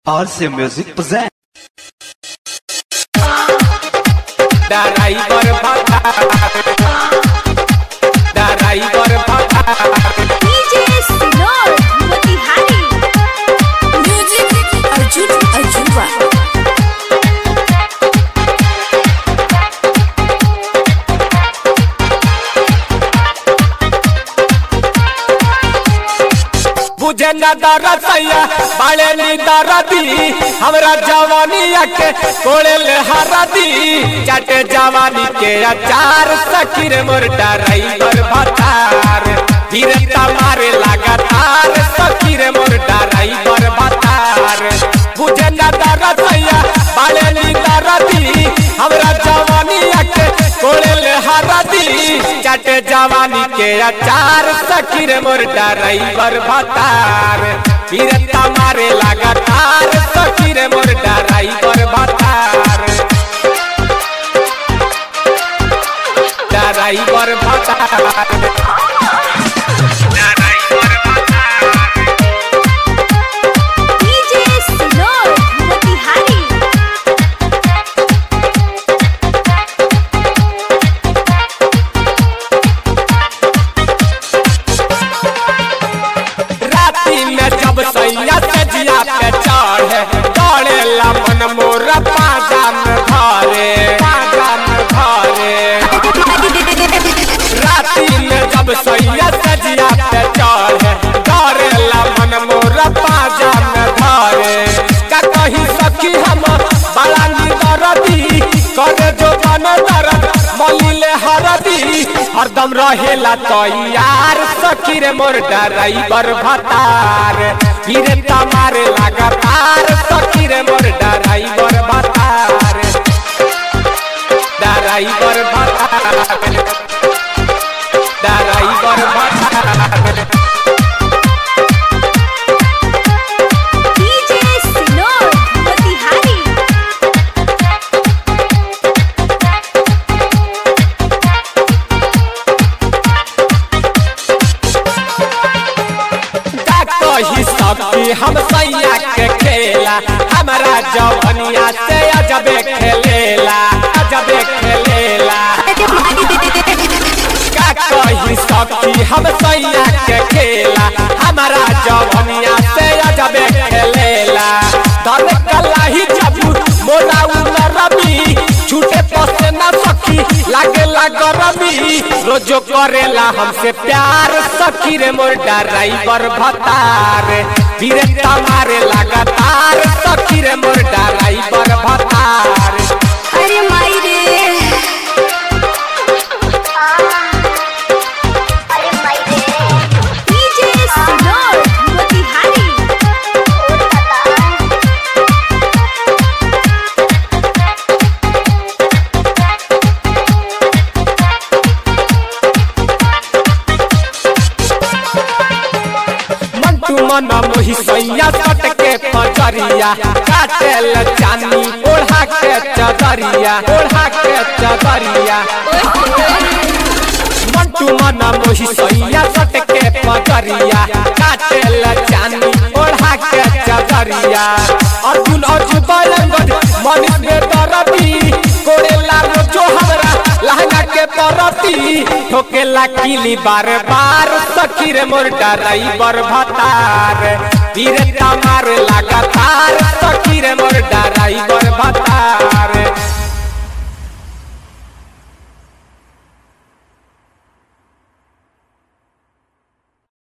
RC Music present. Driver भत्ता driver भत्ता DJ Sinor Motihari Music Arjun Arjunwa बुझे न दरसैया बाले नी दरदी हमरा जवानिया के कोड़े ले हरदी चाटे जवानी के अचार सखीर मोर ड्राइवर भत्तार धीरे मारे लगातार सखीर मोर ड्राइवर भत्तार बुझे न दरसैया बाले नी दरदी हमरा जवानिया के कोड़े ले हरदी चाटे जवानी के अचार सखीर मोर ड्राइवर भतार फिरता मारे लगातार सखीर मोर ड्राइवर भतार ड्राइवर भतार DJ Sinor Motihari राती में जब सैया से जिया पे चढ़े दौड़े ला मन मोर पाजा में धरे पाजा में धरे राती में जब सैया से जिया पे चढ़े दौड़े ला मन मोर पाजा में धरे का कही सखी हम बड़ा निदरदी करे जो बन दरद मलिले हरदी हरदम रहेला तैयार सखी रे मोर ड्राइवर भतार फिरे तमारे लगातार सखी रे मोर ड्राइवर भतार ड्राइवर भतार ड्राइवर भतार DJ Sinor Motihari का कही सखी हम सैया के खेला हमारा जवनिया से अजबे खेलेला अजबे खेलेला का कही सखी हम सैया के खेला हमारा जवनिया से अजबे खेलेला दर कलाही जब मोरा उमर रबी छूटे पसे ना सखी लागे गरमी रोजो करेला हमसे प्यार सखी रे मोर ड्राइवर भतार धीरे मारे लगातार सखी रे मोर ड्राइवर भतार अरे माई रे DJ Sinor Motihari मन तू मन मोही सैया सट के पजरिया काटेल चानी ओढ़ा के चदरिया ओढ़ा के चदरिया मन तू मन मोही सैया सट के पजरिया काटेल चानी ओढ़ा के चदरिया अर्जुन अर्जुन बलंगज मनीष में दरदी कोड़ेला रोजो हमरा लहंगा के परती ठोकेला किली बार बार सखी रे मोर ड्राइवर भतार धीरे तमार लगातार सखी रे मोर ड्राइवर भतार